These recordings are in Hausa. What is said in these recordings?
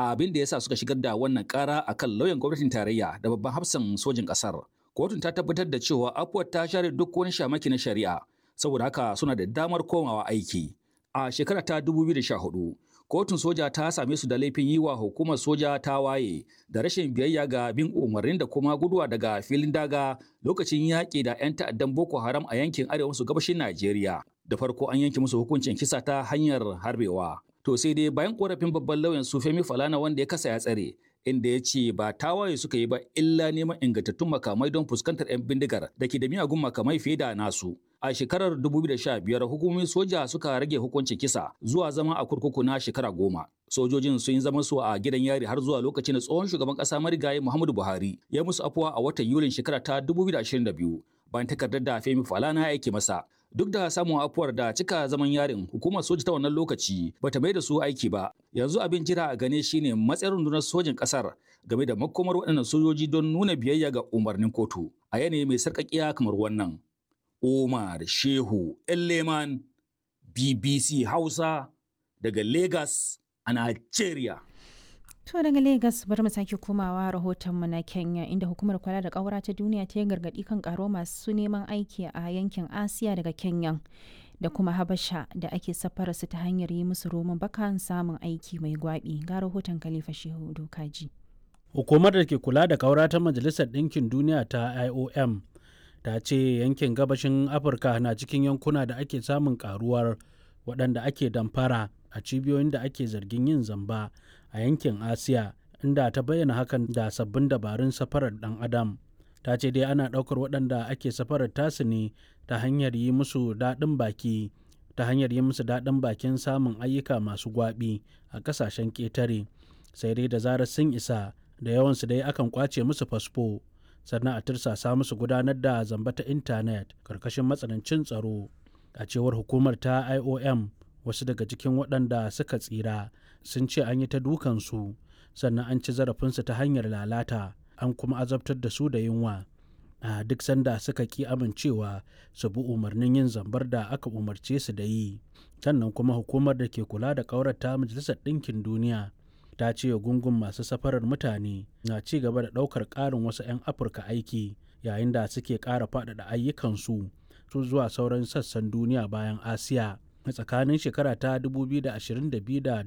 abin da ya sa suka shigar da wannan kara a kan lauyan gwamnatin tarayya da babban hafsan sojin ƙasar. Kotun ta tabbatar da cewa afuwar ta share duk wani shamaki na shari'a, saboda haka suna da damar komawa aiki. A shekara ta 2014, kotun soja ta same su da laifin yi wa hukumar soja ta waye da rashin biyayya ga bin umarnin da kuma guduwa daga filin daga lokacin yaƙi da 'yan ta'addan Boko Haram a yankin arewa maso gabashin Najeriya. Da farko an yanke musu hukuncin kisa ta hanyar harbewa. To sai dai bayan korafin babban lauyan su Femi Falana wanda ya kasa ya tsare, inda ya ce ba tawaye suka yi ba illa neman ingantattun makamai don fuskantar 'yan bindigar da ke da miyagun makamai fiye da nasu. A shekarar 2015 hukumomin soja suka rage hukuncin kisa zuwa zama a kurkuku na shekara goma. Sojojin sun yi zaman su a gidan yari har zuwa lokacin da tsohon shugaban ƙasa marigayi Muhammadu Buhari ya musu afuwa a watan Yulin shekara ta 2022 bayan takardar da Femi Falana ya aike masa. Duk da samun afuwar da cika zaman yarin hukumar soja ta wannan lokaci bata mai da su aiki ba. Yanzu abin jira a gane shine matsayin rundunar sojin ƙasar game da makomar waɗannan sojoji don nuna biyayya ga umarnin kotu a yanayi mai sarƙaƙiya kamar wannan. Omar Shehu Elleman BBC Hausa daga Lagos a Nigeria. To daga Lagos bari mu sake komawa rahotonmu na Kenya inda hukumar kula da ƙaura ta duniya ta yi gargaɗi kan ƙaro masu neman aiki a yankin Asiya daga Kenya da kuma Habasha da ake safara su ta hanyar yi musu roman bakan samun aiki mai gwaɓi ga rahoton Khalifa Shehu Dokaji. Hukumar da ke kula da ƙaura ta Majalisar Ɗinkin Duniya ta IOM ta ce yankin gabashin Afirka na cikin yankuna da ake samun ƙaruwar waɗanda ake damfara a cibiyoyin da ake zargin yin zamba a yankin asiya inda ta bayyana hakan da sabbin dabarun safarar dan adam ta ce dai ana ɗaukar waɗanda ake safarar tasu ne ta hanyar yi musu daɗin baki ta hanyar yi musu daɗin bakin samun ayyuka masu gwaɓi a ƙasashen ƙetare sai dai da zarar sun isa da yawansu dai akan kwace musu fasfo sannan a tirsasa musu gudanar da zamba ta intanet karkashin matsanancin tsaro a cewar hukumar ta iom wasu daga cikin waɗanda suka tsira sun ce an yi ta dukansu sannan an ci zarafinsu ta hanyar lalata an kuma azabtar da su da yunwa a duk sanda suka ki amincewa su bi umarnin yin zambar da aka umarce su da yi sannan kuma hukumar da ke kula da ƙaurata majalisar ɗinkin duniya ta ce gungun masu safarar mutane na ci gaba da ɗaukar ƙarin wasu 'yan afirka aiki yayin da suke ƙara faɗaɗa ayyukansu su zuwa sauran sassan duniya bayan asiya a tsakanin shekara ta 2022 da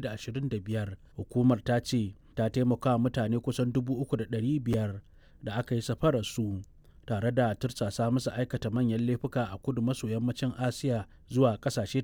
2025 hukumar ta ce ta taimaka mutane kusan 3,500 da aka yi safarar su tare da tursasa musu aikata manyan laifuka a kudu maso yammacin asiya zuwa kasashe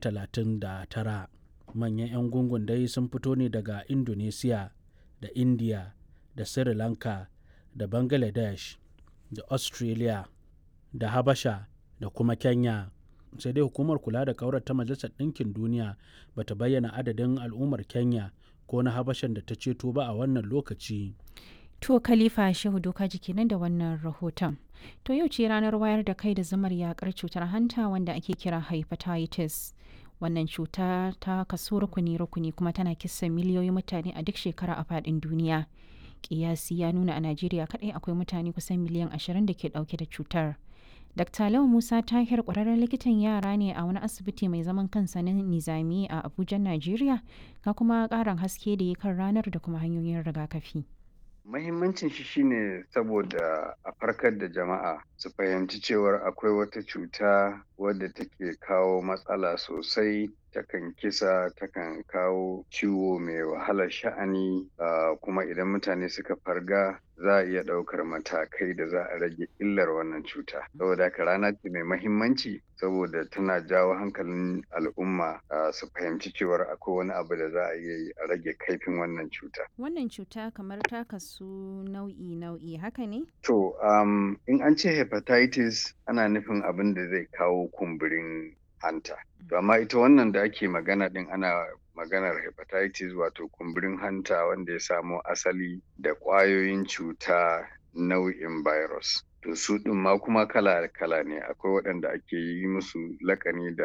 39 manyan 'yan gungun dai sun fito ne daga indonesia da india da sri lanka da bangladesh da australia da habasha da kuma kenya sai dai hukumar kula da kaurar ta majalisar ɗinkin duniya ba ta bayyana adadin al'ummar kenya ko na habashan da ta ceto ba a wannan lokaci To Khalifa Shehu Doka jiki nan da wannan rahoton. To yau ce ranar wayar da kai da zamar yakar cutar hanta wanda ake kira hepatitis. Wannan cuta ta kaso rukuni-rukuni kuma tana kisa miliyoyin mutane a duk shekara a faɗin duniya. Kiyasi ya nuna a Najeriya kaɗai akwai mutane kusan miliyan ashirin da ke ɗauke da cutar. Dr. Lau Musa Tahir ƙwararren likitan yara ne a wani asibiti mai zaman kansa na Nizami a Abuja, Najeriya, ga kuma ƙarin haske da ya kan ranar da kuma hanyoyin rigakafi. Mahimmancin shi shine saboda a farkar da jama'a su fahimci cewar akwai wata cuta wadda take kawo matsala sosai takan kisa takan kawo ciwo mai wahalar sha'ani uh, kuma idan mutane suka farga za a iya ɗaukar matakai da za a rage illar wannan cuta saboda haka rana ce mai mahimmanci saboda tana jawo hankalin al'umma uh, su fahimci cewar akwai wani abu da za a iya yi a rage kaifin wannan cuta wannan cuta kamar ta kasu nau'i nau'i haka ne to um, in an ce hepatitis ana nufin abin da zai kawo kumburin hanta. To amma ita wannan da ake magana din ana maganar hepatitis wato kumburin hanta wanda ya samo asali da ƙwayoyin cuta nau'in virus. To su ɗin ma kuma kala-kala ne akwai waɗanda ake yi musu lakani da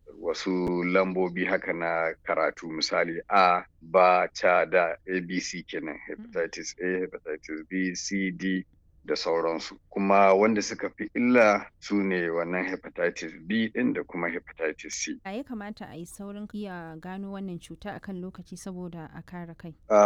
wasu lambobi haka na karatu misali A, ba, ta, da ABC kenan hepatitis A, hepatitis B, C, D da sauransu kuma wanda suka fi illa su ne wannan hepatitis b din da kuma hepatitis c a ya kamata a yi saurin iya gano wannan cuta akan lokaci saboda a kare kai